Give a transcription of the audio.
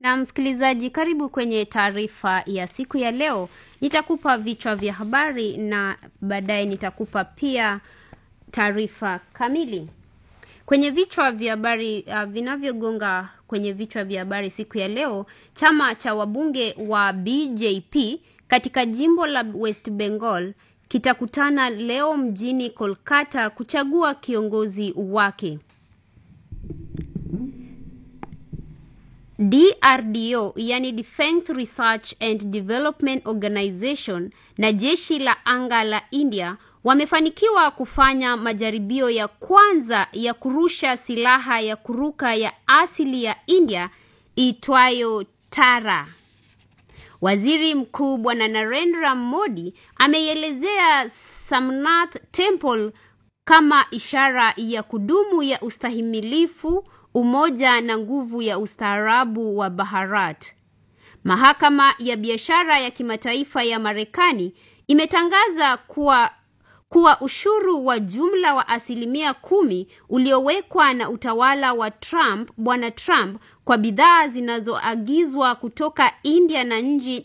Na msikilizaji, karibu kwenye taarifa ya siku ya leo. Nitakupa vichwa vya habari na baadaye nitakupa pia taarifa kamili. Kwenye vichwa vya habari uh, vinavyogonga kwenye vichwa vya habari siku ya leo, chama cha wabunge wa BJP katika jimbo la West Bengal kitakutana leo mjini Kolkata kuchagua kiongozi wake. DRDO yani Defense Research and Development Organization na jeshi la anga la India wamefanikiwa kufanya majaribio ya kwanza ya kurusha silaha ya kuruka ya asili ya India itwayo Tara. Waziri Mkuu Bwana Narendra Modi ameielezea Samnath Temple kama ishara ya kudumu ya ustahimilifu, umoja na nguvu ya ustaarabu wa Bharat. Mahakama ya biashara ya kimataifa ya Marekani imetangaza kuwa kuwa ushuru wa jumla wa asilimia kumi uliowekwa na utawala wa Trump, Bwana Trump kwa bidhaa zinazoagizwa kutoka India na nchi